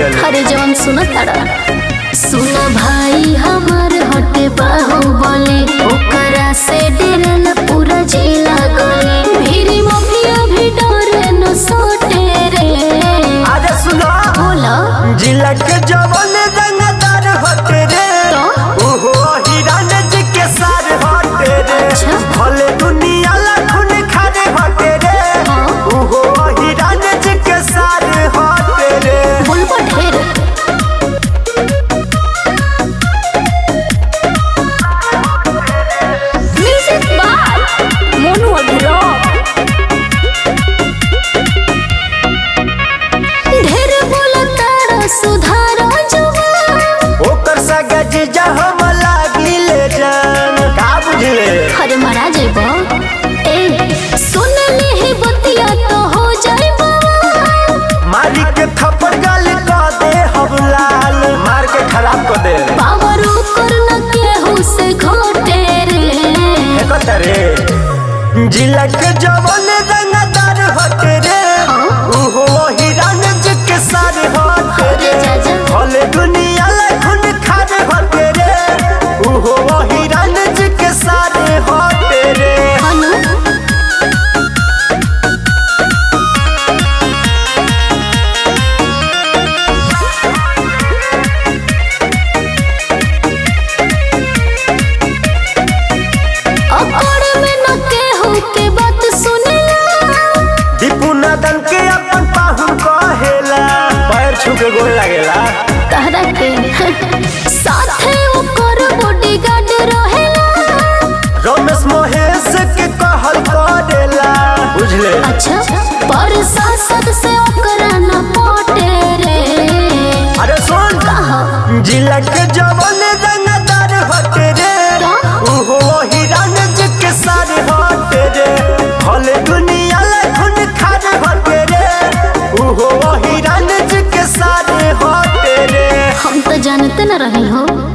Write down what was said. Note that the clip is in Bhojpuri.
बोलेले अरे जवन सुन तारा सुन भाई हमार हटे बाहुबली ओकरा से डरल पूरा जिला गली मेरी मफिया भी डरे न सोटे रे अरे सुनो बोला जिला के जवन रंगदार हटे रे तो? ओहो हिरान जी के सार हटे रे अच्छा। भले दुनिया लाखुन खारे हटे रे हाँ। ओहो हिरान जी के सार हटे रे बोलबा ढेर म्यूजिक बाय मोनू अभिराम ढेर बोला तारा सुधार जवान ओकर सगा जीजा हम लागी ले जान का बुझले अरे महाराज बा ए सुन ले ही बतिया तो हो जाए मारी के थप्पड़ गाल क दे हम लाल मार के खराब कर दे पावर कर न केहू से घोटे रे एकत रे जिला के जवन रंगदार हटे रे हाँ। ओहो हिरान जी के सार हटे रे अरे जाजा। भले दुनिया लाखुन खारे हटे रे ओहो हिरान जी के सार हटे रे हनु अकड़ में न केहू के बात सुनेला दीपू नदन के अपन पाहुन कहेला पैर छू के गोल लागेला तहरा के साथे ओकर बॉडीगार्ड रहेला रमेश महेश के कहल करेला बुझले अच्छा पर सांसद से ओकरा न पटे रे अरे सुन कहा जिला के जवन रंगदार हटे रे का? ओहो हिरान जी के सारे हटे रे भले दुनिया लाखुन खारे हटे रे ओहो हिरान जी के सारे हटे रे हम तो जानते न रहे हो